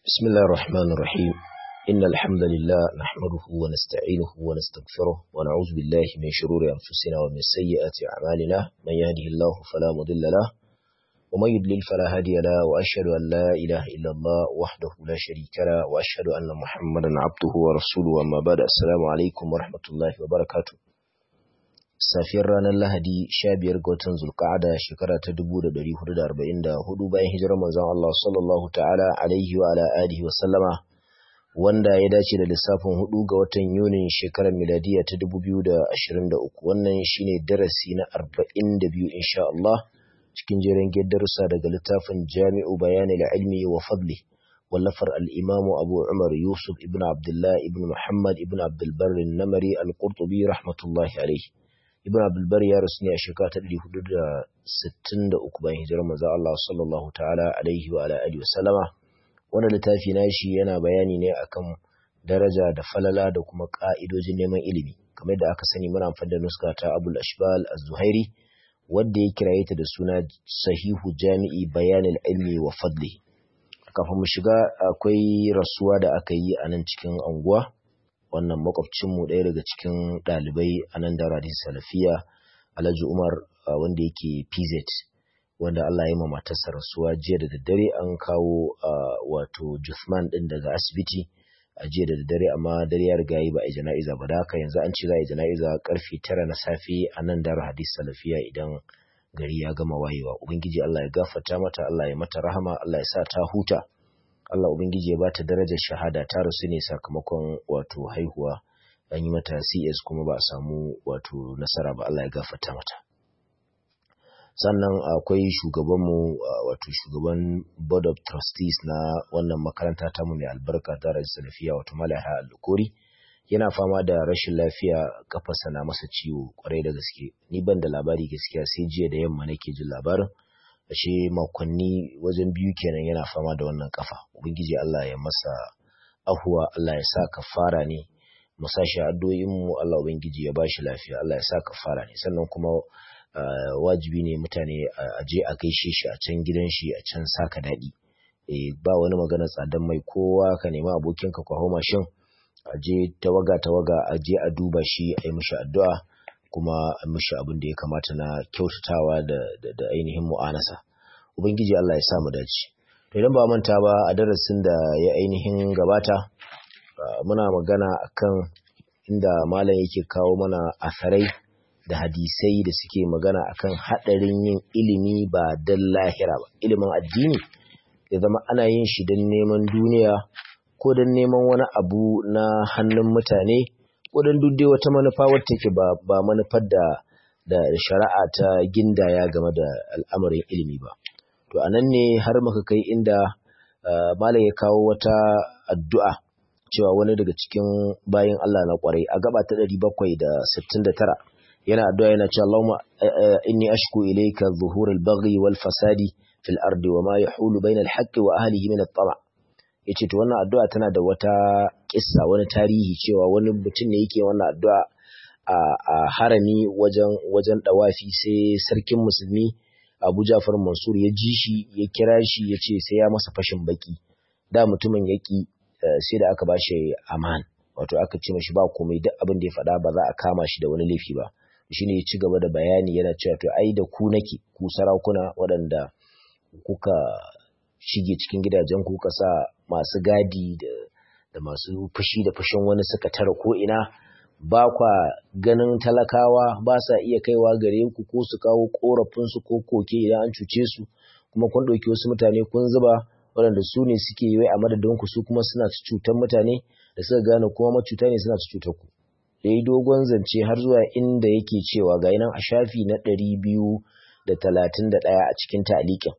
بسم الله الرحمن الرحيم إن الحمد لله نحمده ونستعينه ونستغفره ونعوذ بالله من شرور أنفسنا ومن سيئات أعمالنا من يهده الله فلا مضل له ومن يضلل فلا هادي له وأشهد أن لا إله إلا الله وحده لا شريك له وأشهد أن محمدا عبده ورسوله أما بعد السلام عليكم ورحمة الله وبركاته safiyar ranar Lahadi 15 ga watan Zulqa'ada shekara ta 1444 bayan hijirar manzon Allah sallallahu ta'ala alaihi wa ala alihi wa sallama wanda ya dace da lissafin 4 ga watan Yunin shekarar miladiya ta 2023 wannan shine darasi na 42 insha Allah cikin jerin darussa daga littafin Jami'u Bayanil Ilmi wa Fadli wallafar al-Imam Abu Umar Yusuf ibn Abdullah ibn Muhammad ibn Abdul Barr an-Namari al-Qurtubi rahmatullahi alaihi ibn abdulbar ya rasu ne a shekara ta 463 bayan hijirar manzo Allah sallallahu ta'ala alaihi wa ala alihi wasallama wannan littafi nashi yana bayani ne akan daraja da falala da kuma ka'idojin neman ilimi kamar da aka sani muna amfani da nuska ta Abul Ashbal Az-Zuhairi wanda ya kiraye ta da suna Sahihu Jami'i Bayanil Ilmi wa Fadli kafin mu shiga akwai rasuwa da aka yi a nan cikin anguwa wannan makwabcinmu ɗaya daga cikin ɗalibai a nan da radin salafiya alhaji umar wanda yake pz wanda allah ya ma matarsa rasuwa jiya da daddare an kawo wato juthman ɗin daga asibiti a jiya da daddare amma dare ya riga yi ba a jana'iza ba da haka yanzu an ce za a yi jana'iza karfe tara na safe a nan da hadis salafiya idan gari ya gama wayewa ubangiji allah ya gafarta mata allah ya mata rahama allah ya sa ta huta Allah Ubangiji ya bata darajar shahada ta rasu ne sakamakon wato haihuwa an yi mata CS kuma ba a samu wato nasara ba Allah ya gafarta mata. Sannan akwai shugabanmu wato shugaban Board of Trustees na wannan makaranta ta mu mai albarka ta Rajin Salafiya wato Malaha Al-Kori yana fama da rashin lafiya kafarsa na masa ciwo kwarai da gaske. Ni ban da labari gaskiya sai jiya da yamma nake jin labarin. ashe makonni wajen biyu kenan yana fama da wannan kafa ubangiji Allah ya masa ahuwa Allah ya sa kafara ne mu sashi addu'o'in mu Allah ubangiji ya bashi lafiya Allah ya sa kafara ne sannan kuma wajibi ne mutane a je a gaishe shi a can gidan shi a can saka daɗi eh ba wani magana tsadan mai kowa ka nemi abokinka ku hau mashin a je tawaga tawaga a je a duba shi a yi mishi addu'a kuma mishi abin da ya kamata na kyautatawa da, da, ainihin mu'anasa ubangiji Allah ya sa mu dace to idan ba manta ba a darasin da ya ainihin gabata muna magana akan inda malam yake kawo mana asarai da hadisai da suke magana akan hadarin yin ilimi ba dan lahira ba ilimin addini ya zama ana yin shi don neman duniya ko don neman wani abu na hannun mutane wadan duk dai wata manufa wacce ke ba, ba manufar da, da shari'a ta gindaya game da al'amarin ilimi ba. To, a nan ne har muka kai inda uh, Malam ya kawo wata addu'a cewa wani daga cikin bayan Allah na ƙwarai a gaba ta ɗari bakwai da sittin da tara yana addu'a yana cewa Allahumma inni ashku ilayka zuhurul baghi wal fasadi fil ardi wa ma yahulu bainal haqqi wa ahlihi min at-tama' yace to wannan addu'a tana da wata kissa wani tarihi cewa wani mutum ne yake wannan addu'a a, a harami wajen wajen dawafi sai sarkin musulmi Abu Ja'far Mansur ya ji shi ya kira shi ya ce sai ya masa fashin baki da mutumin yaki sai da aka bashi aman wato aka ce mashi ba komai duk abin da ya faɗa ba za a kama shi da wani laifi ba shine ya ci gaba da bayani yana cewa to ai da ku nake ku sarakuna waɗanda kuka shige cikin gidajen ku ka sa masu gadi da, da masu fushi da fushin wani suka tara ko ina ba kwa ganin talakawa ba sa iya kaiwa gare ku ko su kawo korafin su ko koke idan an cuce su kuma kun ɗauki wasu mutane kun zuba waɗanda su ne suke yi a madadin ku su kuma suna cutar mutane da suka gane kuma macuta ne suna cutar ku yayi dogon zance har zuwa inda yake cewa ga nan a shafi na ɗari biyu da talatin da ɗaya a cikin ta'aliƙin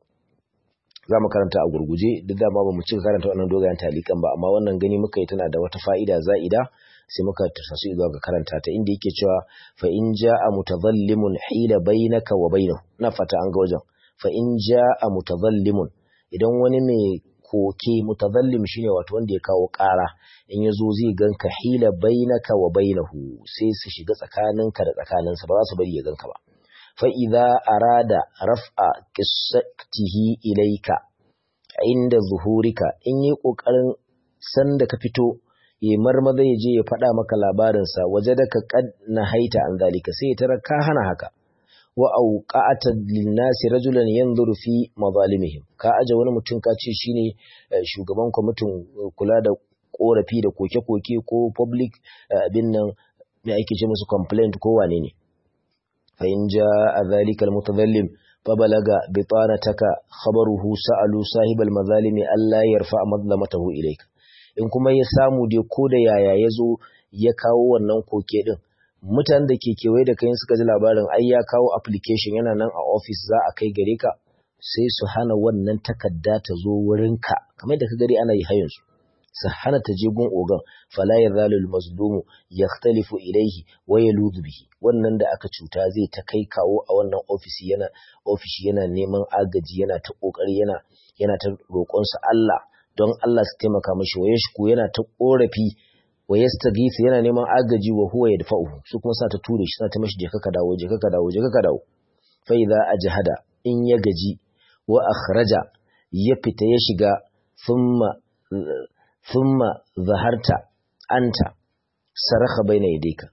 za mu karanta a gurguje duk da ma ba mu cika karanta wannan dogayen talikan ba amma wannan gani muka yi tana da wata fa'ida za'ida sai muka tafasu zuwa ga karanta ta inda yake cewa fa in ja'a mutadhallimun hila bainaka wa bainahu na fata an ga wajen fa in ja'a mutadhallimun idan wani mai koke mutadhallim shine wato wanda ya kawo ƙara in ya zo zai ganka hila bainaka wa bainahu sai su shiga tsakaninka da tsakaninsa ba za su bari ya ganka ba fa'iza arada raf'a ƙisatihi ilaika inda zuhurika in yi kokarin san da ka fito ya marmaza ya je ya faɗa maka labarinsa waje da ka kad na haita an zalika sai ya tara ka hana haka wa auqa'ata linnasi rajulan yanzuru fi mazalimihim ka aje wani mutum ka ce shine shugaban kwamitin kula da korafi da koke-koke ko public abin nan me ake ce musu complaint ko wane ne fa in jaa zalika almutadhallim fa balaga bitanataka khabaruhu sa'alu sahibal mazalimi alla yarfa madlamatahu ilayka in kuma ya samu dai ko da yaya yazo ya kawo wannan koke din mutanen da ke kewaye da kai suka ji labarin ai ya kawo application yana nan a office za a kai gare ka sai su hana wannan takarda ta zo wurinka kamar da ka gari ana yi hayin su su hana ta je gun ogan fala yazalu almazlumu yakhtalifu ilayhi wa yaludu bihi wannan da aka cuta zai ta kai kawo a wannan office yana office yana neman agaji yana ta kokari yana yana ta roƙon su Allah don Allah su taimaka mashi wa yashku yana ta korafi wa yastaghith yana neman agaji wa huwa yadfa'uhu su kuma sa ta ture shi sa ta mashi je ka dawo je ka dawo je ka dawo fa idza ajhada in ya gaji wa akhraja ya fita ya shiga thumma thumma zaharta anta saraka baina yadayka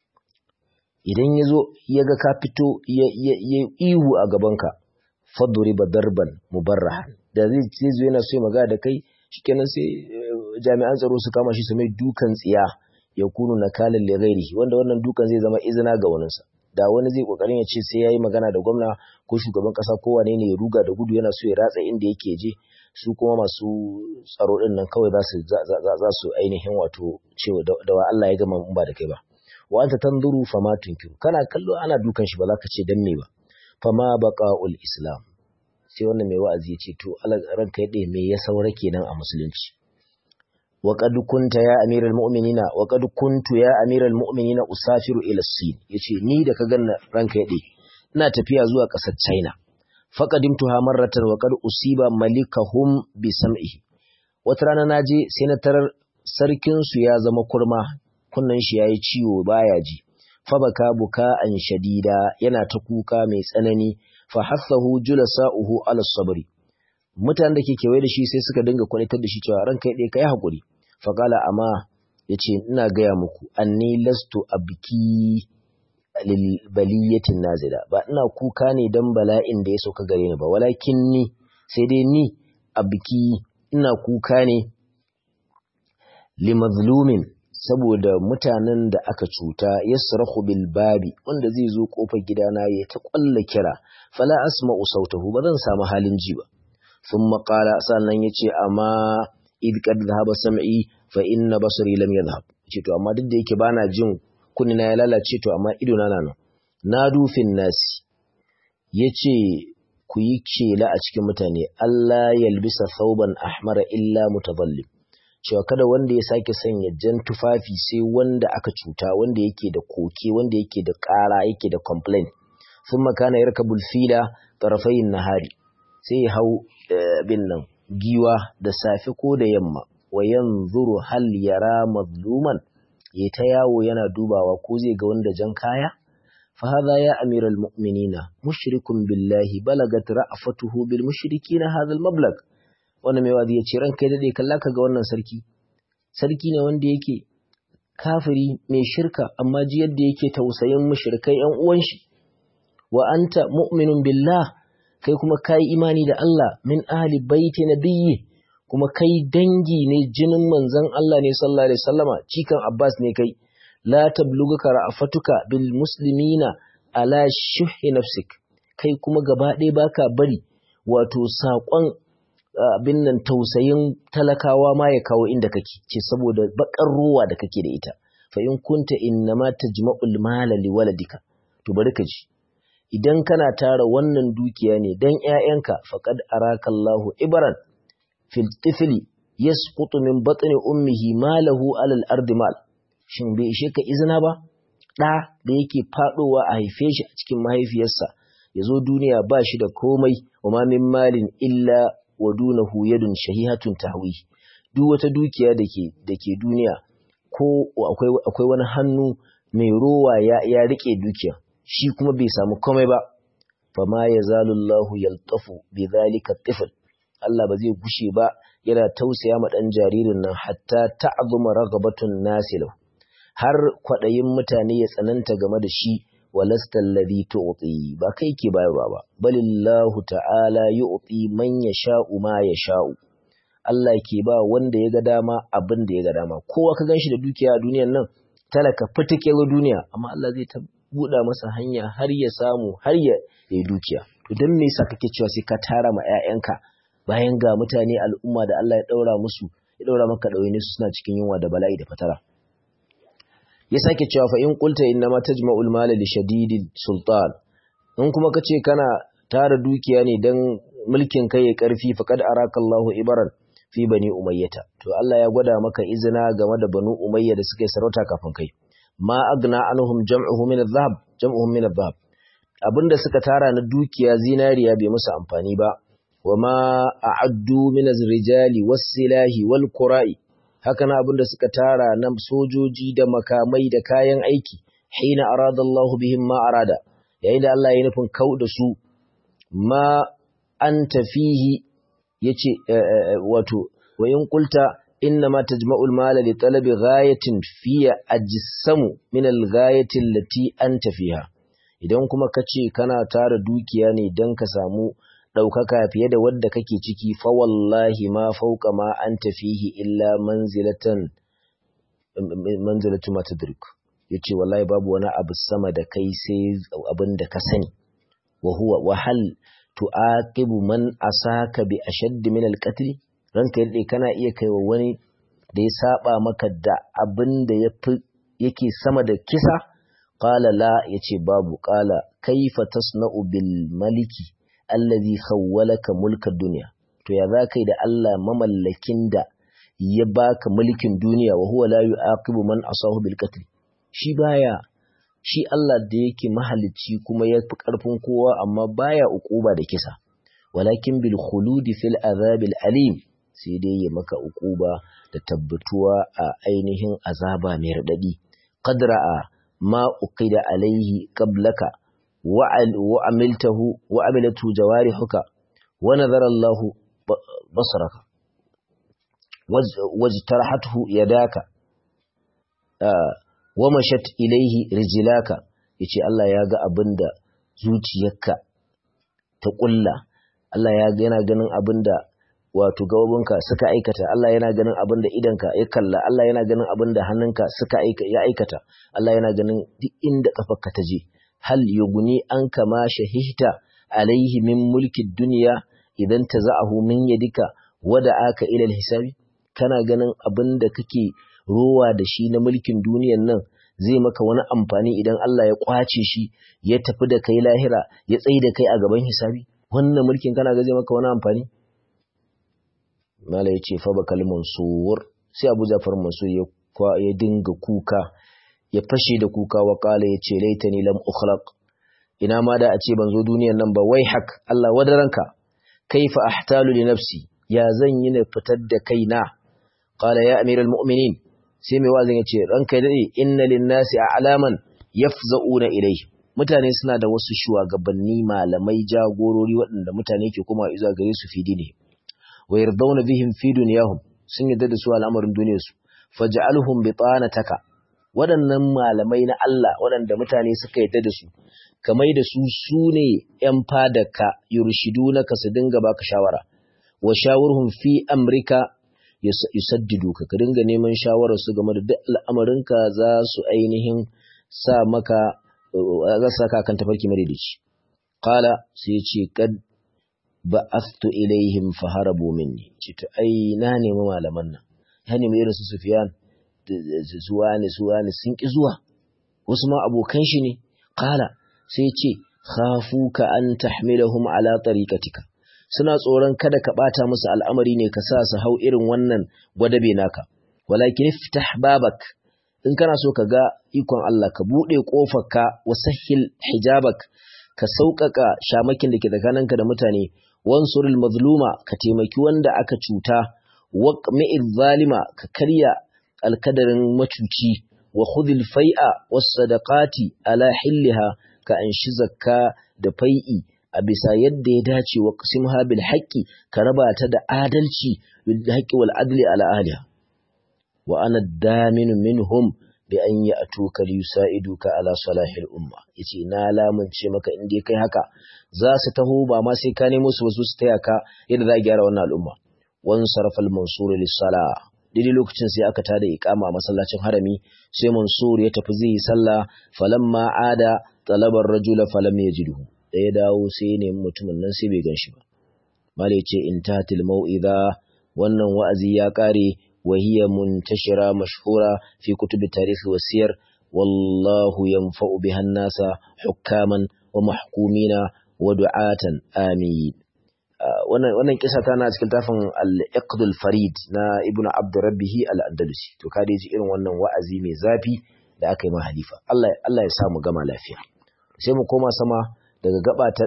idan yazo yaga ka fito ya ihu a gabanka fadriba darban mubarrahan da zai zo yana so ya magana da kai shikenan sai jami'an tsaro su kama shi su mai dukan tsiya ya kunu nakalan li ghairihi wanda wannan dukan zai zama izina ga waninsa da wani zai kokarin ya ce sai yayi magana da gwamna ko shugaban kasa ko wane ne ya ruga da gudu yana so ya ratsa inda yake je su kuma masu tsaro din nan kawai za su za su ainihin wato cewa da wa Allah ya gama mun ba da kai ba wa anta tanzuru fama tunkiru kana kallo ana dukan shi ba za ka ce dan me ba fama baqaul islam sai wannan mai wa'azi ya ce to ranka ya me ya saura kenan a musulunci وقد كنت يا امير المؤمنين وقد كنت يا امير المؤمنين اسافر الى الصين yace ni da ka ganna ranka yade ina tafiya zuwa kasar China faqadimtuha marratan wa qad usiba malikahum bi sam'ihi wata rana naje sai na tarar sarkin su ya zama kurma kunnan shi yayi ciwo baya ji fa baka buka an shadida yana ta kuka mai tsanani fa hasahu julasa'uhu ala sabri mutanen da ke kewaye da shi sai suka dinga kwanitar da shi cewa ranka yade kai hakuri faƙala amma ya ce ina gaya muku anni lastu a biki baliyatin nazila ba ina kuka ne don bala'in da ya sauka gare ni ba walakin ni sai dai ni a biki ina kuka ne limazlumin saboda mutanen da aka cuta yasrahu bil babi wanda zai zo kofar gidana ya ta kwalla kira fala asma'u sautahu ba zan samu halin ji ba sun maƙala sannan ya ce amma id kad dhahaba sam'i fa inna basari lam yadhhab ce to amma duk da yake bana jin kunni na ya lalace to amma ido na nan na dufin nasi yace ku yi kela a cikin mutane Allah yalbisa thawban ahmara illa mutadallim cewa kada wanda ya sake sanya jan tufafi sai wanda aka cuta wanda yake da koke wanda yake da ƙara yake da complaint thumma kana yarkabul fila tarafayin nahari sai ya hau bin nan giwa da safe ko da yamma wa yanzuru hal yara mazluman ya ta yawo yana dubawa ko zai ga wanda jan kaya fa hadha ya amiral mu'minina mushrikun billahi balagat ra'afatuhu bil mushrikina hadha al mablag wannan mai wazi yace ranka dade kalla ka ga wannan sarki sarki ne wanda yake kafiri mai shirka amma ji yadda yake tausayin mushrikai yan uwan shi wa anta mu'minun billah kai kuma kai imani da Allah min ahli baiti nabiyyi kuma kai dangi ne jinin manzon Allah ne sallallahu alaihi wasallama cikan Abbas ne kai la tabluguka ra'afatuka bil muslimina ala shuhi nafsik kai kuma gaba ɗaya baka bari wato saƙon abin nan tausayin talakawa ma ya kawo inda kake ce saboda bakar ruwa da kake da ita fa in kunta innama tajma'ul mala liwaladika to bari ka ji idan kana tara wannan dukiya ne dan ƴaƴanka faqad arakallahu ibran fil tifli yasqutu min batni ummihi malahu alal ardi mal shin bai ishe ka izina ba ɗa da yake faɗowa a haife shi a cikin mahaifiyarsa ya zo duniya ba shi da komai wa ma min malin illa wa dunahu yadun shahihatun tahwi duk wata dukiya da ke da ke duniya ko akwai akwai wani hannu mai rowa ya ya rike dukiya shi kuma bai samu komai ba fama yazalu Allahu yaltafu bi dhalika tifl Allah ba zai gushe ba yana tausaya ma dan jaririn nan hatta ta'zuma ragabatun nasilu har kwadayin mutane ya tsananta game da shi walasta alladhi tu'ti ba kai ke bayarwa ba balillahu ta'ala yu'ti man yasha'u ma yasha'u Allah ke ba wanda ya ga dama abin da ya ga dama kowa ka ganshi da dukiya a duniyar nan talaka fitike duniya amma Allah zai ta buɗa masa hanya har ya samu har ya yi dukiya to dan me yasa kake cewa sai ka tara ma ƴaƴanka bayan ga mutane al'umma da Allah ya daura musu ya daura maka ɗawaini su suna cikin yunwa da bala'i da fatara ya sake cewa fa in qulta inna ma tajma'ul mala li shadidil sultan in kuma kace kana tara dukiya ne dan mulkin kai ya karfi faqad araka Allahu ibaran fi bani umayyata to Allah ya gwada maka izina game da banu umayya da suka yi sarauta kafin kai ma agna anhum jam'uhum min adh-dhahab jam'uhum min adh-dhahab abinda suka tara na dukiya zinariya bai musu amfani ba wama a'addu min az-rijali was-silahi wal-qura'i haka na abinda suka tara na sojoji da makamai da kayan aiki hina arada Allah bihim ma arada yayin da Allah ya nufin kau da su ma anta fihi yace wato wa in qulta inna ma tajma'ul mala li talabi ghayatin fiya ajsamu min al-ghayati allati anta fiha idan kuma kace kana tara dukiya ne dan ka samu daukaka fiye da wadda kake ciki fa wallahi ma fawqa ma anta fihi illa manzilatan manzilatu ma tadrik yace wallahi babu wani abu sama da kai sai abin da ka sani wa huwa wa hal tu'aqibu man asaka bi ashadd min al-qatl ranka yadda kana iya kaiwa wani da ya saba maka da abin da yake sama da kisa qala la yace babu qala kaifa tasna'u bil maliki allazi khawwalaka mulka dunya to ya zaka da Allah mamallakin da ya baka mulkin duniya wa huwa la yu'aqibu man asahu bil qatl shi baya shi Allah da yake mahalicci kuma ya fi ƙarfin kowa amma baya uquba da kisa walakin bil khuludi fil azabil alim sai dai ya maka uquba da tabbatuwa a ainihin azaba mai radadi qadra'a ma uqida alaihi qablaka wa amiltahu wa amilatu jawarihuka wa nadhara Allah basaraka wajtarahathu yadaka wa mashat ilaihi rijlaka yace Allah ya ga abinda zuciyarka ta kulla Allah ya ga yana ganin abinda wato gababinka suka aikata Allah yana ganin abinda idanka ya kalla Allah yana ganin abinda hannunka suka aika ya aikata Allah yana ganin duk inda kafarka ta je hal yuguni an kama shahihta alaihi min mulki dunya idan taza'ahu min yadika wada aka ila hisabi kana ganin abinda kake rowa da shi na mulkin duniyan nan zai maka wani amfani idan Allah ya kwace shi ya tafi da kai lahira ya tsaye da kai a gaban hisabi wannan mulkin kana ga zai maka wani amfani mala ya ce fa bakal mansur sai Abu Ja'far Mansur ya ya dinga kuka ya fashe da kuka wa kala ya ce laitani lam ukhlaq ina ma da a ce ban zo duniyan nan ba wai hak Allah wadaranka kaifa ahtalu li nafsi ya zan yi na fitar da kaina qala ya amiral mu'minin sai mai wazin ya ce ranka dade inna linnasi a'laman yafza'una ilayhi mutane suna da wasu shugabanni malamai jagorori waɗanda mutane ke kuma izuwa gare su fi dini wa yardawna bihim fi dunyahum sun yarda da su al'amarin duniyarsu faj'alhum bitanataka waɗannan malamai na Allah waɗanda mutane suka yarda da su kamai da su su ne ‘yan fadaka yurshidunaka su dinga baka shawara wa shawurhum fi amrika yusaddidu ka ka dinga neman shawarar su game da duk al'amarinka za su ainihin sa maka za su saka kan tafarki madaidaici qala sai ce kad ba'athtu ilaihim faharabu minni ce to ai na nemi malaman nan ya nemi irin su Sufyan zuwa ne zuwa ne sun ki zuwa wasu ma abokan shi ne qala sai ce khafuka an tahmilahum ala tariqatika suna tsoron kada ka bata musu al'amari ne ka sa su hau irin wannan gwadabe naka walakin iftah babak in kana so ka ga ikon Allah ka bude kofarka wasahil hijabak ka sauƙaƙa shamakin da ke tsakaninka da mutane wansuril mazluma ka taimaki wanda aka cuta waqmi'il zalima ka karya alkadarin macuci wa khudhil fai'a was sadaqati ala hilliha ka anshi zakka da fai'i a bisa yadda ya dace wa qasimha bil haqqi ka raba ta da adalci bil haqqi wal adli ala ahliha wa ana daminu minhum bi an ya'tuka li yusaiduka ala salahil umma yace na lamunce maka in dai kai haka za su taho ba ma sai ka nemo su wasu su taya ka yadda za a gyara wannan al'umma wan sarfa al mansur lis salah daidai lokacin sai aka tada iqama a masallacin harami sai mansur ya tafi zai yi sallah falamma ada talabar rajula falam yajidhu da ya dawo sai ya nemi mutumin nan sai bai ganshi ba mala yace intatil mau'iza wannan wa'azi ya kare wa hiya muntashira mashhura fi kutubi tarihi wa siyar wallahu yanfa'u biha an-nasa hukaman wa mahkumina wa du'atan amin wannan kisa tana cikin tafin al-iqdul farid na ibnu abd rabbihi al-andalusi to ka ji irin wannan wa'azi mai zafi da aka yi ma halifa Allah Allah ya sa mu gama lafiya sai mu koma sama daga gaba ta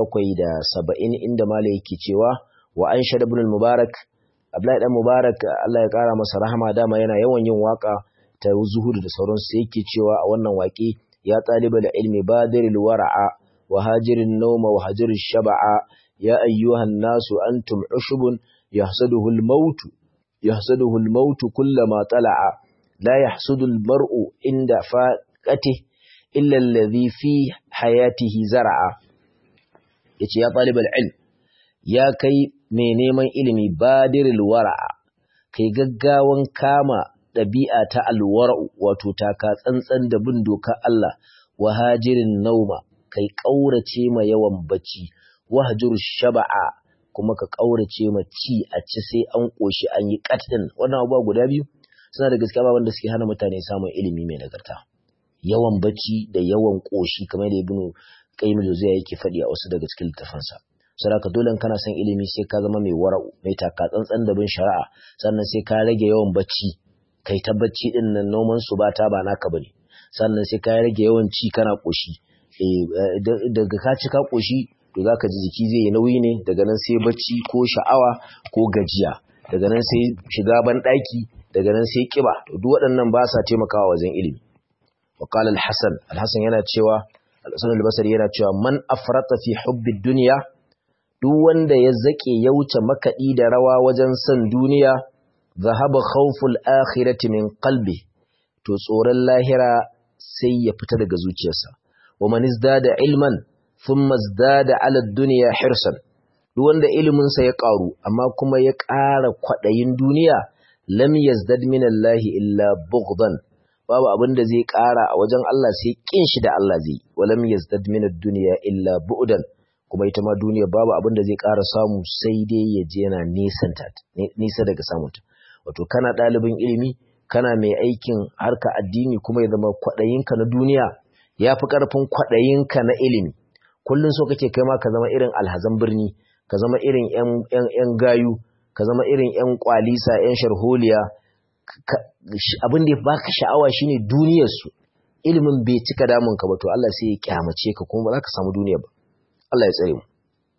770 inda mala yake cewa wa an shada ibn mubarak Abdullahi dan Mubarak Allah ya kara masa rahama dama yana yawan yin waka ta zuhudu da sauransu sai yake cewa a wannan waƙe ya talibal ilmi badiril wara'a wa hajirin nawma wa hajirish shab'a يا أيها الناس أنتم عشب يحسده الموت يحسده الموت كلما طلع لا يحسد المرء عند فاقته إلا الذي في حياته زرع يتي يا طالب العلم يا كي mai neman ilimi badiril wara'a kai gaggawan kama ɗabi'a ta alwara'u wato taka tsantsan da bin doka Allah wa hajirin nauma kai ƙaurace ma yawan bacci wahjur shaba'a kuma ka kaurace ma ci a ci sai an koshi an yi katin wannan abubuwa guda biyu suna da gaskiya wanda suke hana mutane samun ilimi mai nagarta yawan bacci da yawan koshi kamar da ibnu qayyim al-jawziya yake faɗi a wasu daga cikin littafansa saboda dole kana son ilimi sai ka zama mai wara'u mai taka tsantsan da bin shari'a sannan sai ka rage yawan bacci kai ta bacci din nan noman su ba ta ba naka bane sannan sai ka rage yawan ci kana koshi daga ka ci ka koshi to za ka ji jiki zai yi nauyi ne daga nan sai bacci ko sha'awa ko gajiya daga nan sai shiga ban ɗaki daga nan sai kiba to duk waɗannan ba sa taimakawa wajen ilimi wa qala al-hasan al-hasan yana cewa al-hasan al-basri yana cewa man afrata fi hubbi dunya duk wanda ya zake ya wuce makaɗi da rawa wajen son duniya zahaba khawful akhirati min qalbi to tsoron lahira sai ya fita daga zuciyarsa wa man izdada ilman thumma izdada ala dunya hirsan duk wanda ilimin sa ya karu amma kuma ya ƙara kwadayin duniya lam yazdad min Allah illa bughdan babu abin da zai ƙara a wajen Allah sai kin shi da Allah zai walam yazdad min ad-dunya illa bu'dan kuma ita ma duniya babu abin da zai ƙara samu sai dai ya je yana nisanta nisa daga samunta wato kana ɗalibin ilimi kana mai aikin harka addini kuma ya zama kwaɗayinka na duniya ya fi ƙarfin kwaɗayinka na ilimi kullum so kake kai ma ka zama irin alhazan birni ka zama irin ‘yan gayu ka zama irin ‘yan kwalisa ‘yan sharholiya abin da ya baka sha'awa shine duniyarsu ilimin bai cika damunka ba to Allah sai ya kyamace ka kuma ba za ka samu duniya ba Allah ya tsare mu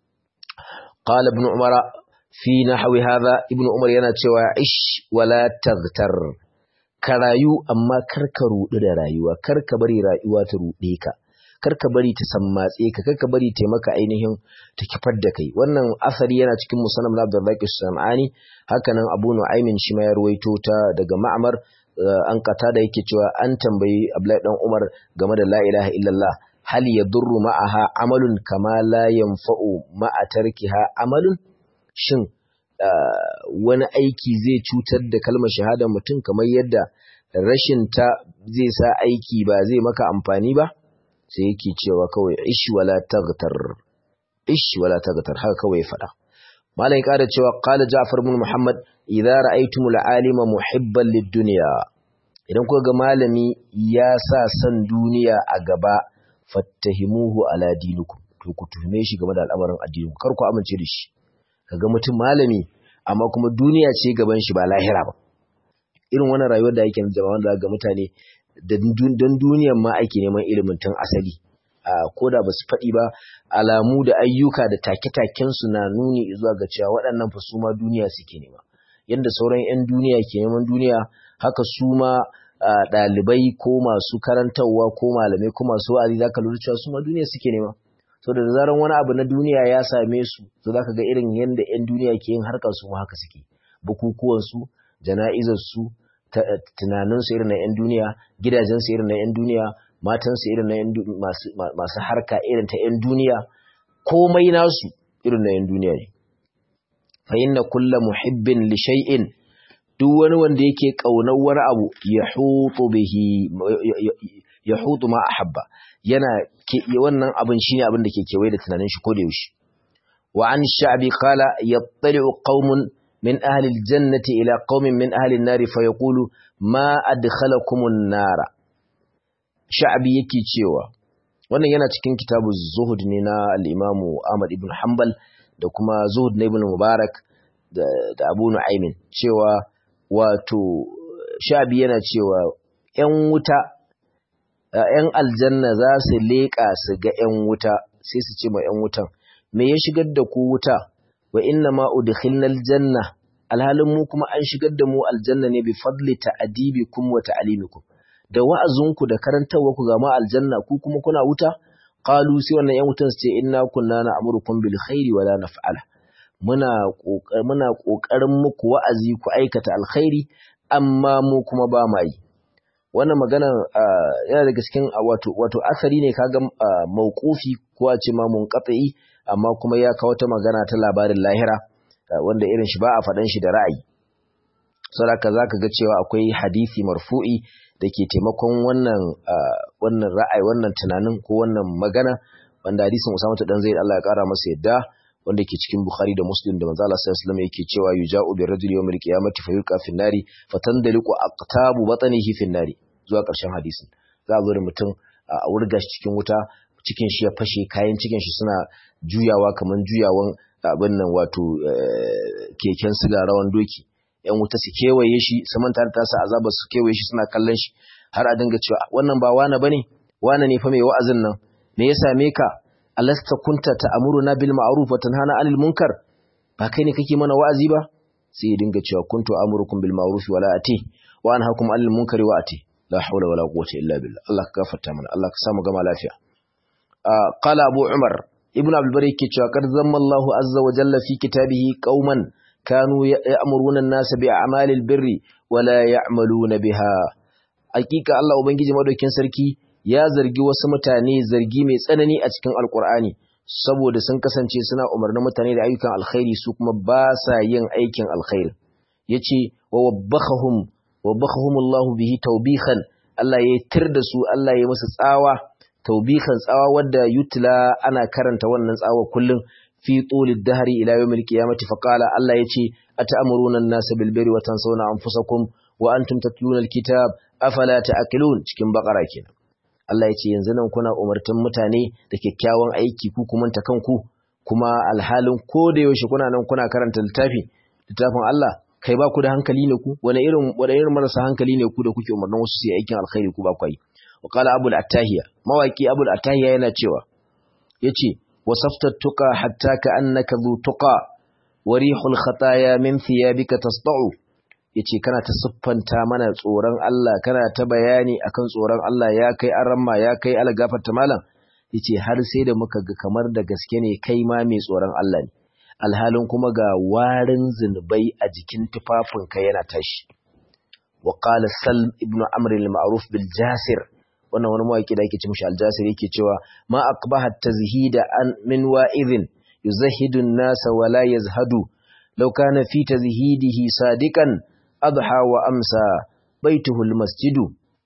qala ibn umara fi nahwi hadha ibn umar yana cewa ish wala taghtar ka rayu amma kar ka rudu da rayuwa kar ka bari rayuwa ta rude ka kar ka bari ta sammatse ka kar ka bari ta maka ainihin ta kifar da kai wannan asari yana cikin musannaf na Abdurraqi Sam'ani haka nan Abu Nu'aymin shi ma ya ruwaito ta daga Ma'mar an kata da yake cewa an tambayi Abdullahi dan Umar game da la ilaha illallah hal yadurru ma'aha amalun kama la yanfa'u ma'a tarkiha amalun shin wani aiki zai cutar da kalmar shahada mutum kamar yadda rashin ta zai sa aiki ba zai maka amfani ba sai yake cewa kawai ish wala taghtar ish wala taghtar haka kawai fada malam ya cewa qala ja'far ibn muhammad idza ra'aytumul alima muhibban lid-dunya idan kuka ga malami ya sa san duniya a gaba fattahimuhu ala dinikum to ku tuhume shi game da al'amarin addinin kar ku amince da shi kaga mutum malami amma kuma duniya ce gaban shi ba lahira ba irin wannan rayuwar da yake jama'a wanda ga mutane don duniyan ma ake neman ilimin tun asali ko da ba su faɗi ba alamu da ayyuka da take-taken su na nuni zuwa ga cewa waɗannan fa su ma duniya suke nema yadda sauran 'yan duniya ke neman duniya haka su ma ɗalibai ko masu karantarwa ko malamai ko masu wa'azi za ka lura cewa su ma duniya suke nema so da zaran wani abu na duniya ya same su to zaka ga irin yanda ƴan duniya ke yin harkar su haka suke bukukuwan su jana'izar su tunanin su irin na ƴan duniya gidajen su irin na ƴan duniya matan su irin na ƴan masu masu harka irin ta ƴan duniya komai nasu irin na ƴan duniya ne fa inna kullu muhibbin li shay'in duk wani wanda yake kaunar wani abu yahutu bihi yahutu ma ahabba yana wannan abin shine abin da ke kewaye da tunanin shi koda yaushe wa an sha'bi qala yattali'u qaumun min ahli aljannati ila qaumin min ahli an-nar fa yaqulu ma adkhalakum an-nara sha'bi yake cewa wannan yana cikin kitabu zuhud ne na al-imamu Ahmad ibn Hanbal da kuma zuhud na ibn Mubarak da, da Abu Nu'aymin cewa wato sha'bi yana cewa 'yan wuta ‘yan aljanna za su leƙa su ga ‘yan wuta sai su ce ma ‘yan wutan, me ya shigar da ku wuta, wa inna ma udkhilnal janna alhalin mu kuma an shigar da mu aljanna ne bi fadli ta'adibikum wa ta'alimikum da wa'azinku da karantawa ku ga ma aljanna ku kuma kuna wuta qalu sai wannan ‘yan wutan su ce inna kunna na'murukum bil khairi wa la naf'ala muna muna kokarin muku wa'azi ku aikata alkhairi amma mu kuma ba ma yi wannan magana yana daga cikin wato wato asali ne kaga mauqufi ko a ce ma munqati amma kuma ya kawo ta magana ta labarin lahira wanda irin shi ba a faɗan shi da ra'ayi saboda zaka ga cewa akwai hadisi marfu'i da ke taimakon wannan wannan ra'ayi wannan tunanin ko wannan magana wanda hadisin Usama dan Zaid Allah ya kara masa yadda wanda ke cikin Bukhari da Muslim da manzo Allah sallallahu alaihi wasallam yake cewa yuja'u bi rajuli yawmil qiyamati fayulqa fin nari fatandaliqu aqtabu batnihi fin nari zuwa ƙarshen hadisin za a zo da mutum a wurga shi cikin wuta cikin shi ya fashe kayan cikin shi suna juyawa kamar juyawan abin nan wato keken siga rawan doki yan wuta su kewaye shi su manta da tasa azaba su kewaye shi suna kallon shi har a dinga cewa wannan ba wane bane wane ne fa mai wa'azin nan me ya same ka alasta kunta ta'muruna bil ma'ruf wa tanhana 'anil munkar ba kai ne kake mana wa'azi ba sai ya dinga cewa kuntu amurukum bil ma'ruf wa la ati wa anhaakum 'anil munkari wa ati la hawla wala quwwata illa billah Allah ka gafarta mana Allah ka samu gama lafiya qala abu umar ibn abdul bari yake cewa qad zamma Allah azza wa jalla fi kitabihi qauman kanu ya'muruna an-nasa bi a'malil birri wa la ya'maluna biha hakika Allah ubangiji madaukin sarki ya zargi wasu mutane zargi mai tsanani a cikin alkur'ani saboda sun kasance suna umarnin mutane da ayyukan alkhairi su kuma ba sa yin aikin alkhairi yace wa wabbahum wabbahum Allah bihi tawbihan Allah ya tir da su Allah ya musu tsawa tawbihan tsawa wadda yutla ana karanta wannan tsawa kullum fi tulid dahri ila yawmil qiyamati fa qala Allah yace ata'muruna an-nasa bil birri wa tansawna anfusakum wa antum tatluna al-kitab afala ta'qilun cikin bakara kenan Allah ya ce yanzu nan kuna umartan mutane da kyakkyawan aiki ku kuma ta kanku kuma alhalin ko da yaushe kuna nan kuna karanta littafi littafin Allah kai ba ku da hankali ne ku wani irin wani irin marasa hankali ne ku da kuke umarnin wasu su yi aikin alkhairi ku ba ku yi wa qala abul attahiya mawaki abul attahiya yana cewa yace wasafta tuqa hatta ka annaka zu tuqa wa rihul khataya min thiyabika tasda'u yace kana ta siffanta mana tsoron Allah kana ta bayani akan tsoron Allah ya kai aramma ya kai algafarta malam yace har sai da muka ga kamar da gaske ne kai ma mai tsoron Allah ne alhalin kuma ga warin zinubai a jikin tufafinka yana tashi wa qala salm ibnu amr al-ma'ruf bil jasir wannan wani mawaki da yake ce mishi al-jasir yake cewa ma aqbaha tazhida an min wa'idhin yuzahidu an-nasa wa la yazhadu law kana fi tazhidihi sadiqan adha wa amsa baituhu almasjidu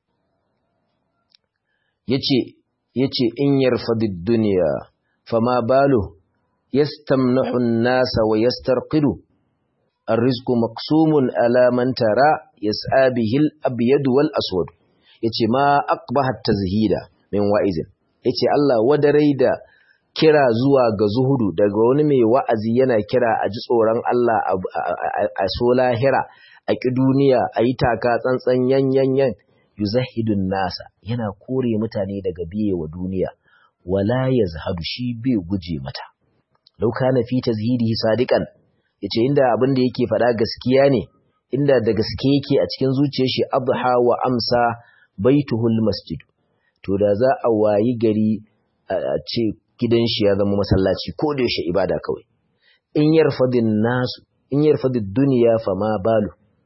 yace yace in yarfadid dunya fama balu yastamnahu an-nasa wa yastarqidu الرزق مقسوم على من ترى يسعى به الابيض والاسود yace ma aqbahat tazhida min wa'izin yace Allah wadarai da kira zuwa ga zuhudu daga wani mai wa'azi yana kira a ji tsoron Allah a so lahira a ƙi duniya a yi taka tsantsan yan-yan-yan yuzahidun nasa yana kore mutane daga biye wa duniya wala ya zahadu shi bai guje mata lauka na fi tazhidihi sadiqan yace inda abin da yake faɗa gaskiya ne inda da gaske yake a cikin zuciyar shi adha wa amsa baituhul masjid to da za a wayi gari a ce gidan shi ya zama masallaci ko da yaushe ibada kawai in yarfadin nasu in yarfadin duniya fa ma balu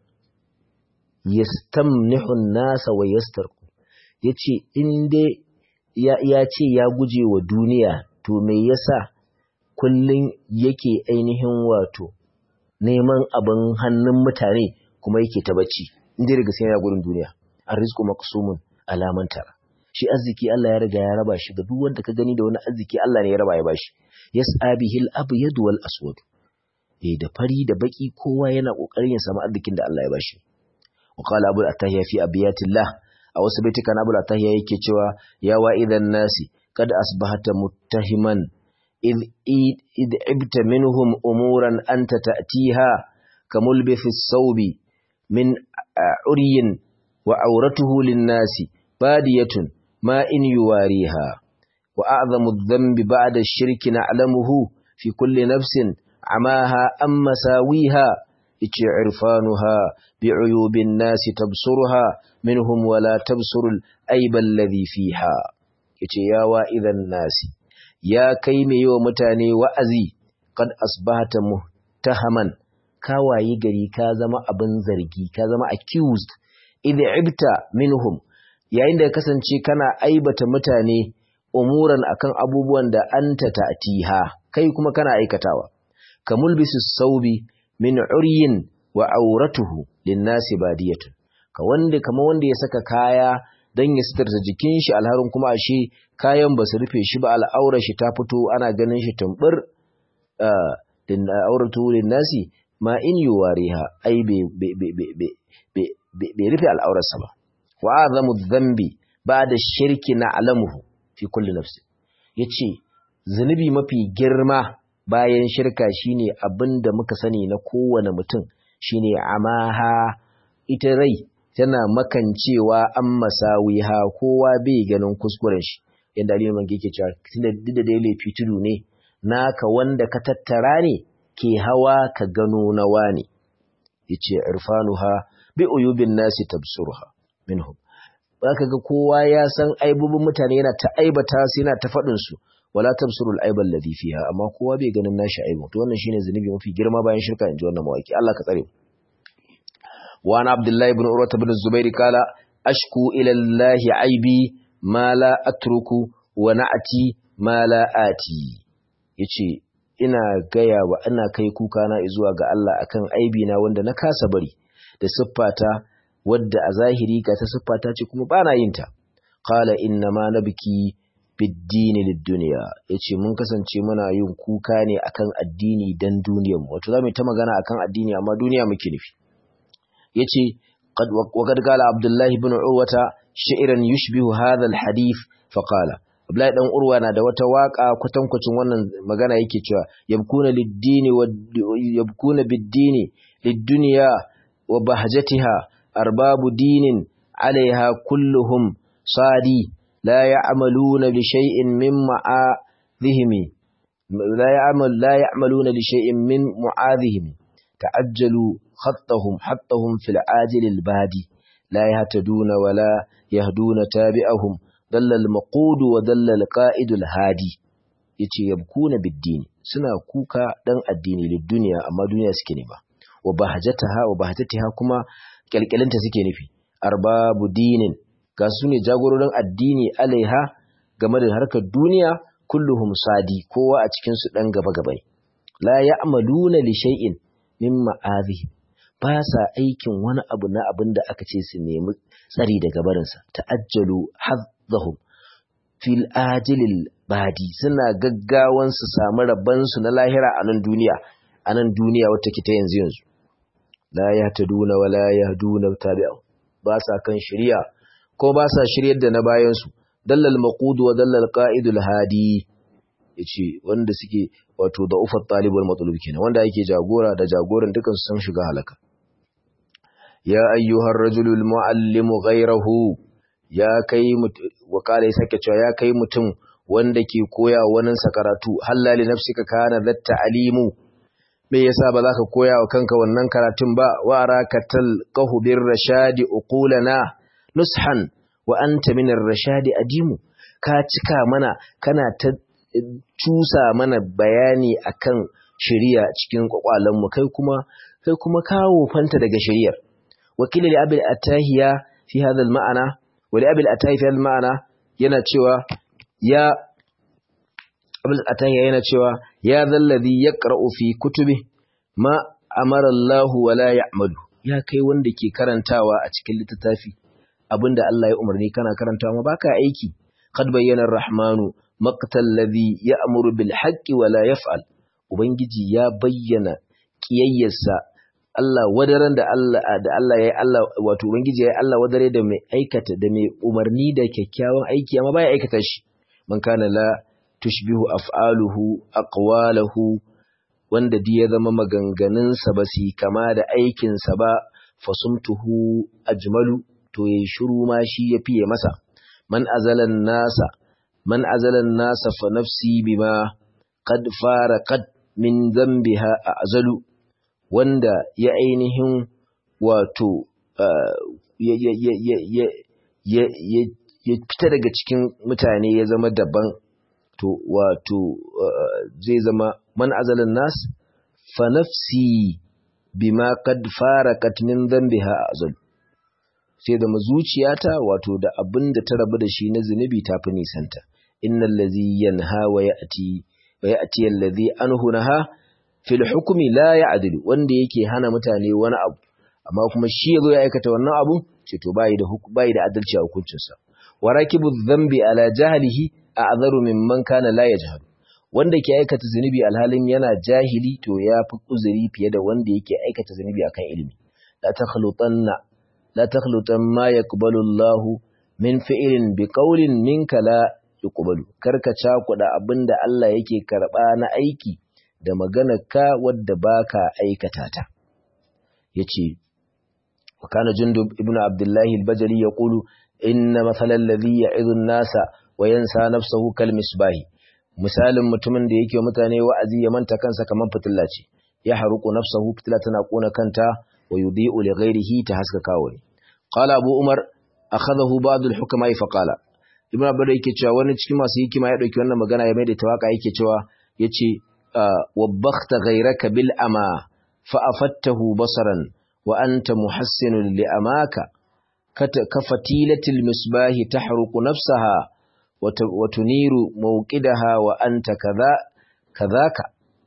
yastamnihu nasa wa yastarqu yace in dai ya, ya ce ya guje wa duniya to me yasa kullun yake ainihin wato neman abin hannun mutane kuma yake ta bacci in dai daga sai yana gudun duniya arrizqu maqsumun alaman tara shi arziki Allah ya riga ya raba shi ga duk wanda ka gani da wani arziki Allah ne ya raba ya bashi yas'a bihil abyad wal aswad eh da fari da baki kowa yana kokarin ya samu arzikin da Allah ya bashi wa qala abu atahiya fi abiyatillah a wasu baitika na abu atahiya yake cewa ya wa idan nasi kad asbahata muttahiman id id ibta minhum umuran anta ta'tiha kamulbithi as-sawbi min uryin wa auratuhu lin-nasi badiyatun ما إن يواريها وأعظم الذنب بعد الشرك نعلمه في كل نفس عماها أم مساويها إتش عرفانها بعيوب الناس تبصرها منهم ولا تبصر الأيب الذي فيها إتش يا وائذ الناس يا كيم يومتاني وأزي قد أصبحت متهما كاواي غري كازما أبن زرقي كازما accused إذ عبت منهم yayin da ya kasance kana aibata mutane umuran akan abubuwan da anta ta'tiha kai kuma kana aikatawa kamul bisu saubi min uryin wa auratuhu linnasi badiyatun ka wanda kama wanda ya saka kaya dan ya sitarta jikin shi alharin kuma ashe kayan ba su rufe shi ba al'aurar shi ta fito ana ganin shi tumbur din auratu linnasi ma in yuwariha ai bai rufe al'aurarsa ba wa azamu dhanbi ba'da shirki na'lamuhu fi kulli nafsi yace zunubi mafi girma bayan shirka shine abinda muka sani na kowane mutum shine amaha ita rai tana makancewa an masawiha kowa bai ganin kuskuren shi yanda Ali Mangi yake cewa tunda da dai laifi tudu ne naka wanda ka tattara ne ke hawa ka gano nawa ne yace irfanuha bi uyubin nasi tabsuruha minhum zaka ga kowa ya san aibubun mutane yana ta aibata su yana ta faɗin su wala tabsurul aibal ladhi fiha amma kowa bai ganin nashi aibu to wannan shine zunubi mafi girma bayan shirka inji wannan mawaki Allah ka tsare wa ana abdullahi ibn urwa ibn zubair kala ashku ila allah aibi ma la atruku wa na'ati ma la ati yace ina gaya wa ina kai kuka na zuwa ga Allah akan aibi na wanda na kasa bari da siffata wadda a zahiri ga ta siffata ce kuma ba na yin ta qala inna ma nabki biddini lid-dunya yace mun kasance muna yin kuka ne akan addini dan duniyar mu wato zamu ta magana akan addini amma duniya muke nufi yace qad wa qad qala abdullah ibn urwata shi'ran yushbihu hadha al-hadith fa qala Abdullahi dan Urwa na da wata waka kwatankwacin wannan magana yake cewa yabkuna lid-dini wa yabkuna bid-dini lid-dunya wa bahjatiha arbabu dinin alaiha kulluhum sadi la ya'maluna li shay'in min ma'adhihim la ya'mal la ya'maluna li shay'in min mu'adhihim ta'ajjalu khattahum hattahum fil ajil al badi la yahtaduna wa la yahduna tabi'ahum dalla al maqud wa dalla al qa'id al hadi yace yabkuna bid din suna kuka dan addini lid duniya amma duniya suke nema wa bahjataha wa bahjatiha kuma kyalkyalinta suke nufi arbabu dinin ga su ne jagororin addini alaiha game da harkar duniya kulluhum sadi kowa a cikin su dan gaba gaba la ya'maluna li shay'in min ma'azihi ba sa aikin wani abu na abin da aka ce su nemi tsari daga barinsa ta'ajjalu hazzahum fil ajilil badi suna gaggawan su samu rabbansu na lahira a nan duniya a nan duniya wata ke ta yanzu yanzu la yahtaduna wa la yahduna tabi'u ba sa kan shari'a ko ba sa shiryar da na bayan su dallal maqud wa dallal qa'idul hadi yace wanda suke wato da ufat talibul matlub kenan wanda yake jagora da jagoran dukan su san shiga halaka ya ayyuhar rajulul muallimu ghayrahu ya kai wa kale sake cewa ya kai mutum wanda ke koya wani karatu halali nafsika kana zatta alimu me yasa ba za ka koya wa kanka wannan karatun ba wa arakatal qahu bir rashadi uqulana nushan wa anta min ar-rashadi adimu ka cika mana kana ta cusa mana bayani akan shari'a cikin kwakwalenmu kai kuma kai kuma kawo fanta daga shari'ar wakili li abil atahiya fi hadha al ma'ana wa li abil atahiya fi hadha al ma'ana yana cewa ya abil atahiya yana cewa ya zalladhi yaqra'u fi kutubi ma amara Allah wa la ya'malu ya kai wanda ke karantawa a cikin littafi abinda Allah ya umarni kana karantawa ma baka aiki qad bayyana ar-rahmanu maqtal ladhi ya'muru bil haqqi wa la yaf'al ubangiji ya bayyana kiyayyarsa Allah wadaran da Allah da Allah yayi Allah wato ubangiji yayi Allah wadare da mai aikata da mai umarni da kyakkyawan aiki amma baya aikata shi man kana la tushbihu af'aluhu aqwalahu wanda duk ya zama maganganunsa ba su kama da aikinsa ba fasumtuhu ajmalu to yayi shiru ma shi ya fiye masa man azalan nasa man azalan nasa fa nafsi bima qad faraqat min dhanbiha azalu wanda ya ainihin wato ya fita daga cikin mutane ya zama daban to wato zai zama man azalan nas fa nafsi bima qad faraqat min dhanbiha azal sai da mazuciyata wato da abinda ta rabu da shi na zunubi tafi nisanta innal ladhi yanha wa ya'ti wa ya'ti alladhi anhu naha fil hukmi la ya'dilu wanda yake hana mutane wani abu amma kuma shi yazo ya aikata wannan abu ce to bai da bai da adalci a hukuncinsa warakibu dhanbi ala jahlihi a'zaru mimman kana la yajhal wanda ke aikata zunubi alhalin yana jahili to ya fi uzuri fiye da wanda yake aikata zunubi akan ilimi la takhlutanna la takhlutan ma yaqbalu Allah min fi'lin bi qawlin minka la yuqbalu karka cakuda abinda Allah yake karba na aiki da maganar ka wadda baka aikata ta yace wa kana jundub ibnu abdullahi al-bajali yaqulu inna mathalal ladhi ya'idhu an-nasa wa yansa nafsahu kal misbahi misalin mutumin da yake mutane wa'azi ya manta kansa kaman fitilla ce ya haruku nafsahu fitila tana kona kanta wa yudhi'u li ghairihi ta haskaka wani qala abu umar akhadahu ba'd al-hukama fa qala ibn abdullah yake cewa wani cikin masu hikima ya dauki wannan magana ya mai da tawaka yake cewa yace wabbakhta ghayraka bil ama fa afattahu basaran wa anta muhassinun li amaka kafatilatil misbahi tahruqu nafsaha wa tuniru mawqidaha wa anta kaza kazaka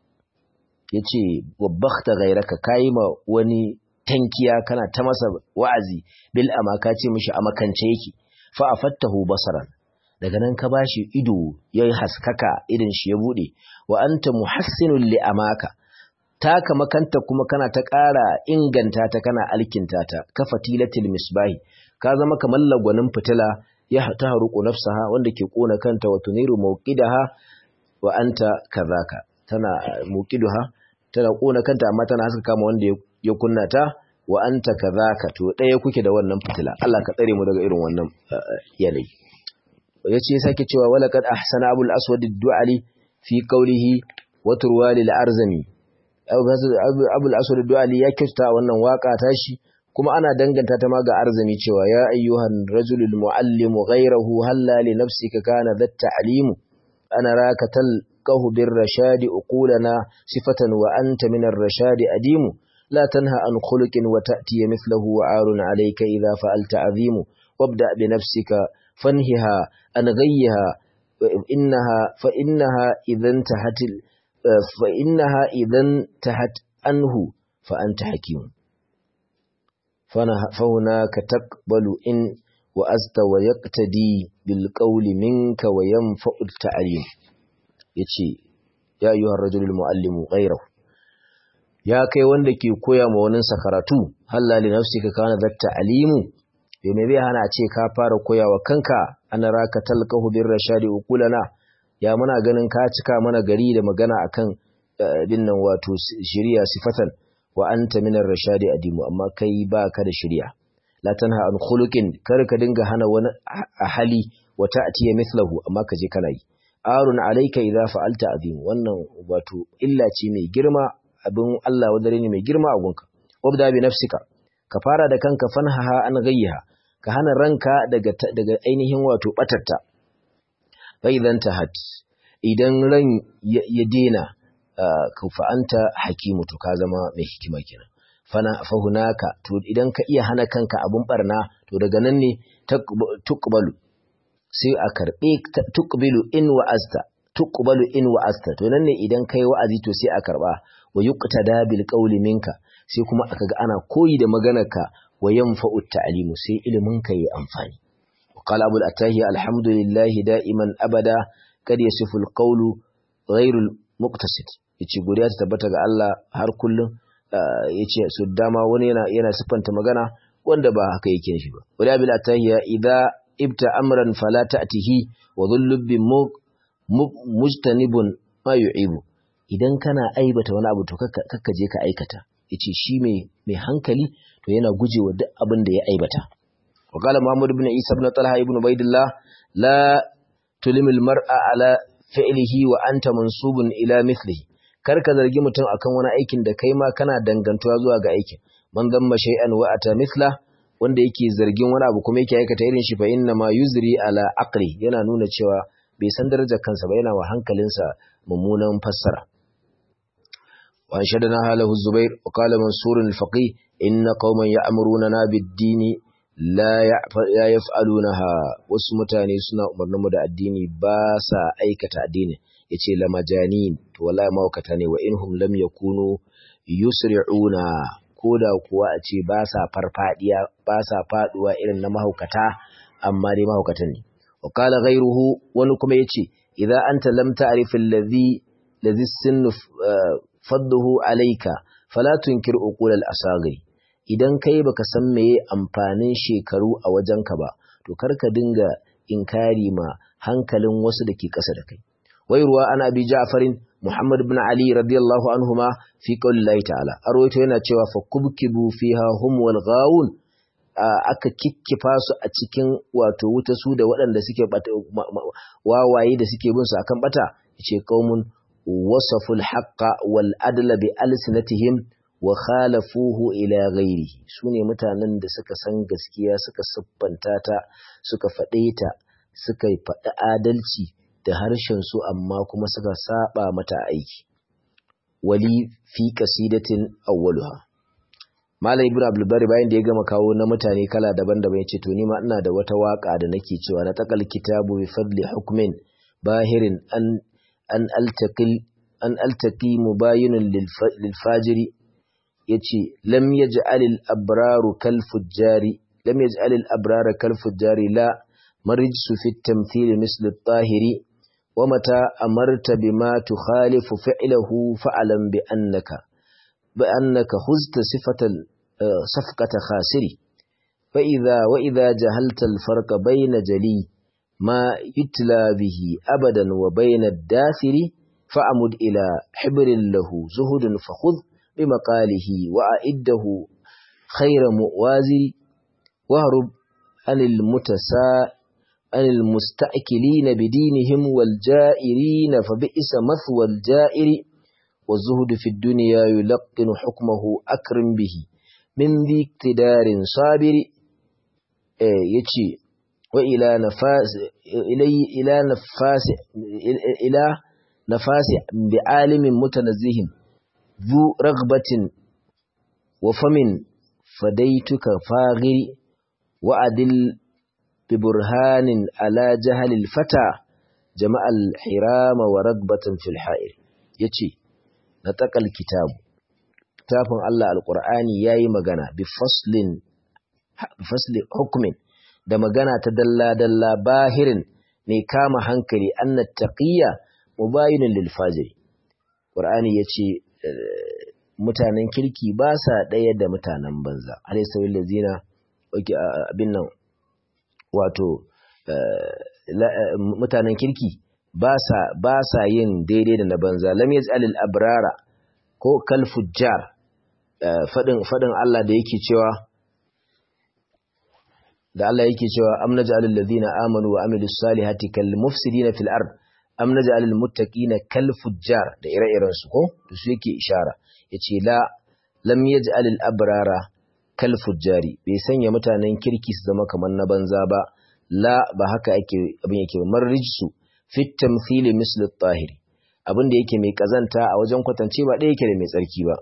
yace wabbakhta ghayraka kai ma wani tankiya kana ta masa wa'azi bil amaka ce mishi amakance yake fa afattahu basaran daga nan ka bashi ido yayi haskaka irin shi ya bude wa anta muhassinul li amaka taka makanta kuma kana ta ƙara inganta ta kana alkinta ta ka fatilatil misbahi ka zama kamar lagwanin fitila ya ta haruku nafsaha wanda ke kona kanta wa tuniru mawqidaha wa anta kazaka tana muqiduha tana kona kanta amma tana haska kama wanda ya kunna ta wa anta kazaka to ɗaya kuke da wannan fitila Allah ka tsare mu daga irin wannan yanayi yace sake cewa walaqad ahsana abul aswad ad-du'ali fi qawlihi wa turwali al-arzami abul aswad ad-du'ali ya kyauta wannan waka tashi kuma ana danganta ta ma ga arzami cewa ya ayyuhan rajulul muallimu ghayrahu halla li nafsika kana dhat ta'limu ana raka talqahu bir rashadi uqulana sifatan wa anta min ar-rashadi adimu لا تنهى عن خلق وتأتي مثله وعار عليك إذا فعلت عظيم وابدأ بنفسك فانهها عن غيها فإنها, فإنها إذا انتهت فإنها إذا انتهت عنه فأنت حكيم فهناك تقبل إن وأزت ويقتدي بالقول منك وينفع التعليم يتشي يا أيها الرجل المعلم غيره ya kai wanda ke koya ma waninsa karatu halla li nafsika kana zatta alimu yo me bai hana ce ka fara koyawa kanka ana raka talqahu bir rashadi ukulana ya muna ganin ka cika mana gari da magana akan dinnan wato shiriya sifatan wa anta minar rashadi adimu amma kai baka da shiriya la tanha an khuluqin kar ka dinga hana wani a hali wa ta'tiya mithlahu amma ka je kana yi arun alayka idza fa'alta azim wannan wato illa ce mai girma abin Allah wadare ne mai girma a gunka wabda bi nafsika ka fara da kanka fanhaha an gayyaha ka hana ranka daga daga ainihin wato batarta fa idan tahat idan ran ya dena ka fa'anta hakimu to ka zama mai hikima kenan fana fahunaka to idan ka iya hana kanka abun barna to daga nan ne tuqbalu sai a karbe tuqbilu in wa'azta tuqbalu in wa'azta to nan ne idan kai wa'azi to sai a karba wa yuqtada bil qawli minka sai kuma aka ga ana koyi da maganarka wa yanfa'u ta'limu sai ilimin ka yi amfani qala abul atahi alhamdulillah da'iman abada kad yasifu al qawlu ghayru muqtasid yace godiya ta tabbata ga Allah har kullum yace su dama wani yana yana siffanta magana wanda ba haka yake nufi ba wala bil atahiya idza ibta amran fala ta'tihi wa dhullub bi mujtanibun ma yu'ibu idan kana aibata wani abu to kakka je ka aikata yace shi mai mai hankali to yana gujewa duk abin da ya aibata wa qala muhammad ibn isa ibn talha ibn ubaidillah la tulimil mar'a ala fi'lihi wa anta mansubun ila mithlihi kar ka zargi mutum akan wani aikin da kai ma kana dangantuwa zuwa ga aikin man damma shay'an wa ata mithla wanda yake zargin wani abu kuma yake aikata irin shi fa inna ma yuzri ala aqli yana nuna cewa bai san darajar kansa ba yana wa hankalinsa mummunan fassara wa anshadana halahu zubair wa qala mansur al-faqih inna qauman ya'muruna bid-dini la yaf'alunaha wasu mutane suna umarnin mu da addini ba sa aikata addini yace la majanin to wallahi mawkata ne wa inhum lam yakunu yusri'una koda kuwa a ce ba sa farfadiya ba sa faduwa irin na mahaukata amma dai mahaukatan ne wa qala ghayruhu wani kuma yace idza anta lam ta'rif alladhi ladhi sinnu fadduhu alayka fala tunkir uqul al-asaghi idan kai baka san meye amfanin shekaru a wajenka ba to karka dinga inkari ma hankalin wasu da ke ƙasa da kai wairuwa ana abi ja'farin muhammad ibn ali radiyallahu anhuma fi qaulillahi ta'ala arwaito yana cewa fa kubkibu fiha hum wal ghawun aka kikkifa su a cikin wato wuta su da waɗanda suke wawaye da suke bin su akan bata yace qaumun wasaful haqqa wal adla bi alsinatihim wa khalafuhu ila ghairihi sune mutanen da suka san gaskiya suka siffanta ta suka faɗe ta suka faɗi adalci da harshen su amma kuma suka saba mata aiki wali fi qasidatin awwaluha Malam Ibn Abdul Bari bayan da ya gama kawo na mutane kala daban-daban yace to ni ma ina da wata waka da nake cewa na taqal kitabu bi fadli hukmin bahirin an an altaqil an altaqi mubayinun lil fajiri yace lam yaj'al al abraru kal fujjari lam yaj'al al abrara kal fujjari la marijsu fi at-tamthil misl at-tahiri wa mata amarta bima tukhalifu fi'lahu fa'lam bi annaka bi annaka khuzta sifatan safqata khasiri fa idha wa idha jahalta al-farqa bayna jali ma yutla bihi abadan wa bayna ad-dathiri fa'amud ila hibrin lahu zuhudun fakhudh بمقاله وأعده خير مؤوازر واهرب عن المتسا عن المستأكلين بدينهم والجائرين فبئس مثوى الجائر والزهد في الدنيا يلقن حكمه أكرم به من ذي اقتدار صابر يتشي وإلى نفاس إلي إلى نفاس إلى نفاس بعالم متنزه ذو رغبة وفم فديتك فاغر وأدل ببرهان على جهل الفتى جمع الحرام ورغبة في الحائر يتي نتق الكتاب تافن الله القرآن ياي مغانا بفصل بفصل حكم da magana ta dalla-dalla bahirin mai kama hankali annat taqiyya mubayinun lil fajiri Qur'ani yace mutanen kirki ba sa ɗaya da mutanen banza alaisawil lazina abin nan wato mutanen kirki ba sa yin daidai da na banza lam yaz'alil abrara ko kal fujjar fadin fadin Allah da yake cewa da Allah yake cewa am naj'alul ladina amanu wa amilus salihati kal mufsidina fil ard am naj'alul muttaqina kal fujjar da ire-iren su ko to su yake ishara yace la lam yaj'alul abrara kal fujjari bai sanya mutanen kirki su zama kamar na banza ba la ba haka ake abin yake ba marrijsu fit tamthili misl at-tahiri abin da yake mai kazanta a wajen kwatance ba ɗaya yake da mai tsarki ba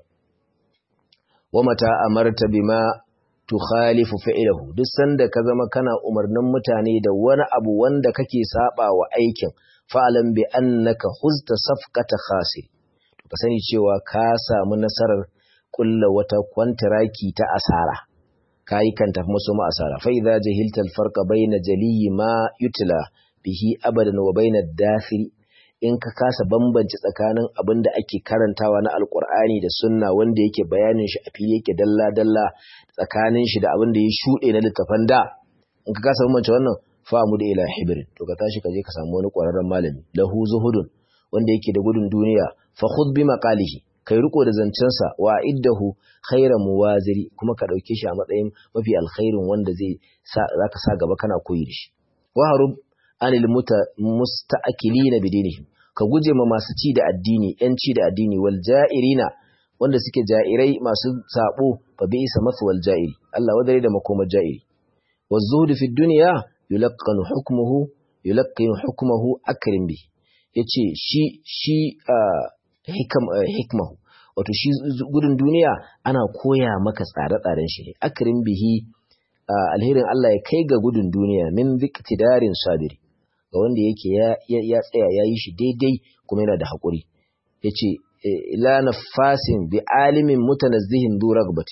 wa mata amarta bima tukhalifu fi'lahu duk sanda ka zama kana umarnin mutane da wani abu wanda kake saba wa aikin fa'alan bi annaka huzta safqata khasir to ka sani cewa ka samu nasarar kulla wata kwantaraki ta asara kai kan tafi musu ma asara fa idza jahilta al farqa bayna jaliyi ma yutla bihi abadan wa bayna dathiri in ka kasa bambance tsakanin abin da ake karantawa na alkur'ani da sunna wanda yake bayanin shi a fili yake dalla-dalla tsakanin shi da abin da ya shuɗe na littafan da in ka kasa bambance wannan famu da ila hibirin to ka tashi ka je ka samu wani ƙwararren malami lahu zuhudun wanda yake da gudun duniya fa khudh bi maqalihi kai riko da zancensa wa iddahu khairan muwaziri kuma ka dauke shi a matsayin mafi alkhairin wanda zai sa zaka sa gaba kana koyi da shi wa harub anil musta'akilina bidinihim ka guje ma masu ci da addini yan ci da addini wal ja'irina wanda suke ja'irai masu sabo fa bi'sa mathwal ja'iri Allah wadare da makomar ja'iri wa zuhdu fi dunya yulaqqanu hukmuhu yulaqqinu hukmuhu akrim bi yace shi shi hikam hikmahu wato shi gudun duniya ana koya maka tsare-tsaren shi ne akrim bihi alherin Allah ya kai ga gudun duniya min ziktidarin sabiri ga wanda yake ya tsaya ya yi shi daidai kuma yana da haƙuri ya ce ila nafasin bi alimin mutanazzihin du ragbati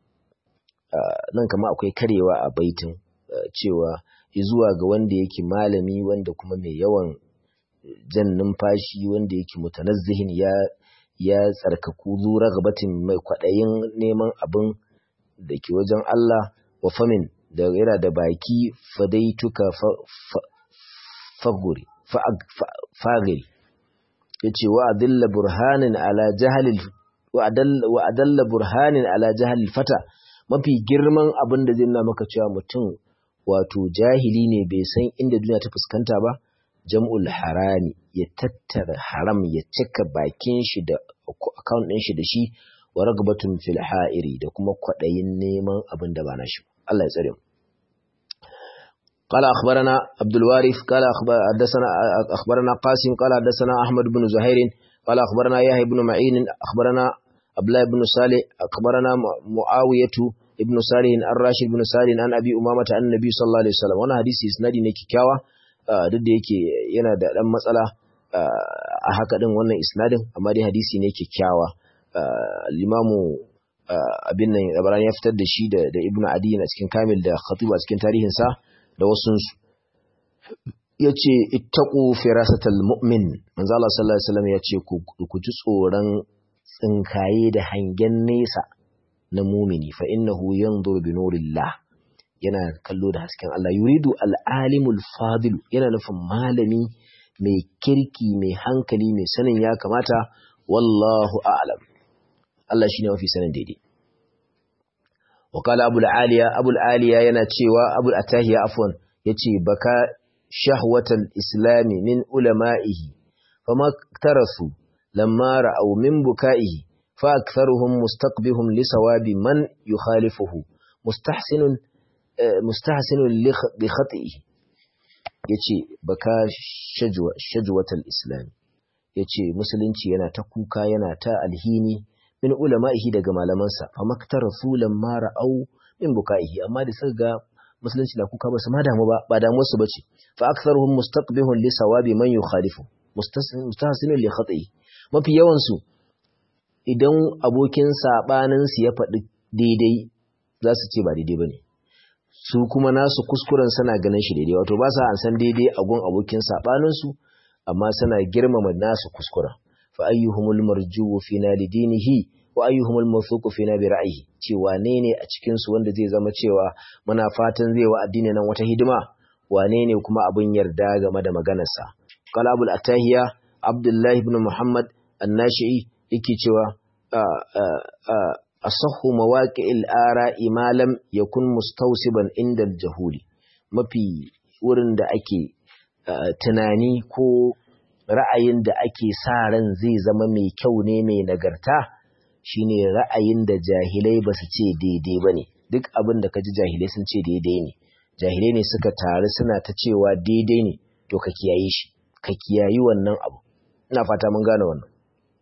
nan kama akwai karewa a baitin cewa zuwa ga wanda yake malami wanda kuma mai yawan jan numfashi wanda yake mutanazzihin ya ya tsarkaku zu ragbatin mai kwaɗayin neman abin da ke wajen Allah wa famin da yana da baki fadaituka faguri fagiri yace wa adalla burhanin ala jahalil wa adalla burhanin ala jahalil fata mafi girman abin da zai nuna maka cewa mutum wato jahili ne bai san inda duniya ta fuskanta ba jam'ul harami ya tattara haram ya cika bakin shi da account ɗin shi da shi wa ragbatun fil ha'iri da kuma kwaɗayin neman abin da ba na shi Allah ya tsare mu قال أخبرنا عبد الوارث قال حدثنا أخبرنا قاسم قال حدثنا أحمد بن زهير قال أخبرنا يحيى بن معين أخبرنا أبلا بن صالح أخبرنا معاوية ابن صالح الراشد بن صالح عن أبي أمامة عن النبي صلى الله عليه وسلم وانا حديث إسنادي نيكي كاوا duk da yake yana da ɗan matsala a haka ɗin wannan isnadin amma dai hadisi ne kyakkyawa limamu abin nan labaran ya fitar da shi da ibnu adi a cikin kamil da khatibu a cikin tarihinsa da wasunsu ya ce ittaku firasatal mu'min manzo Allah sallallahu alaihi wasallam ya ce ku ji tsoron tsinkaye da hangen nesa na mumini fa innahu yanzuru bi nurillah yana kallo da hasken Allah yuridu al-alimul fadil yana nufin malami mai kirki mai hankali mai sanin ya kamata wallahu a'lam Allah shine mafi sanin daidai وقال أبو العالية أبو العالية يناتشيوا أبو الأتاهية عفوا يتشي بكى شهوة الإسلام من علمائه فما اكترثوا لما رأوا من بكائه فأكثرهم مستقبهم لصواب من يخالفه مستحسن مستحسن بخطئه yace baka shajwa shajwatal islam yace musulunci yana ta kuka yana ta alhini min ulama'ihi daga malamansa fa maktarafu lamma ra'au min bukaihi amma da suka ga musulunci na kuka ba su ma damu ba ba damu su bace fa aktharuhum mustaqbihun li sawabi man yukhalifu mustahsinun li khati'i mafi yawan su idan abokin sabanin su ya faɗi daidai za su ce ba daidai bane su kuma nasu kuskuren suna ganin shi daidai wato ba sa an san daidai a gun abokin sabanin su amma suna girmama nasu kuskuren fa ayyuhumul marjuwu fina lidinihi wa ayyuhumul mawthuqu fina bi ra'yihi cewa ne ne a cikin su wanda zai zama cewa muna fatan zai wa addini nan wata hidima wane ne kuma abin yarda game da maganarsa qala abul atahiya abdullah ibn muhammad an-nashi'i yake cewa asahhu mawaqi'il ara'i ma lam yakun mustawsiban inda al-jahuli mafi wurin da ake tunani ko ra'ayin da ake sa ran zai zama mai kyau ne mai nagarta shine ra'ayin da jahilai ba su ce daidai ba ne duk abin da ka ji jahilai sun ce daidai ne jahilai ne suka taru suna ta cewa daidai ne to ka kiyaye shi ka kiyayi wannan abu ina fata mun gane wannan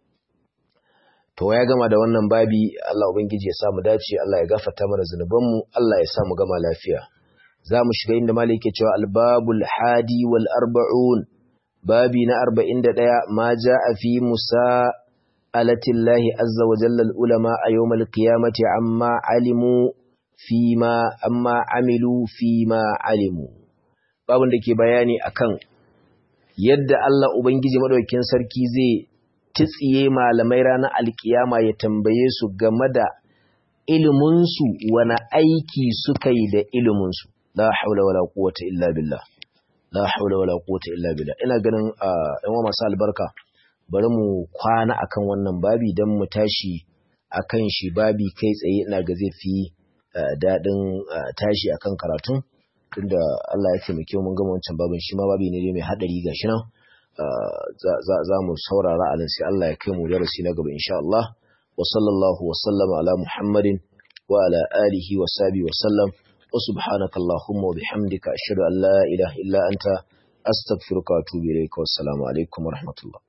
to ya gama da wannan babi Allah ubangiji ya sa mu dace Allah ya gafarta mana zunubanmu Allah ya sa mu gama lafiya za mu shiga inda malik ke cewa albabul hadi wal arba'un babi na 41 ma jaa fi musa alatillahi azza wa jalla al ulama a yawmal qiyamati amma alimu fima amma amilu fima alimu babun da ke bayani akan yadda Allah ubangiji madaukakin sarki zai titsiye malamai ranar alkiyama ya tambaye su game da iliminsu wani aiki suka yi da iliminsu la haula wala quwwata illa billah la haula wala quwwata illa billah ina ganin ɗan uwa masu albarka bari mu kwana akan wannan babi dan mu tashi akan shi babi kai tsaye ina ga zai fi daɗin tashi akan karatun tunda Allah ya taimake mun gama wancan babin shi ma babi ne mai hadari gashi nan za mu saurara a nan sai Allah ya kai mu darasi na gaba insha Allah wa sallallahu wa sallama ala Muhammadin wa ala alihi wa sahbihi wa sallam wa subhanaka allahumma wa bihamdika ashhadu an la ilaha illa anta astaghfiruka wa atubu ilayka wassalamu alaikum wa rahmatullah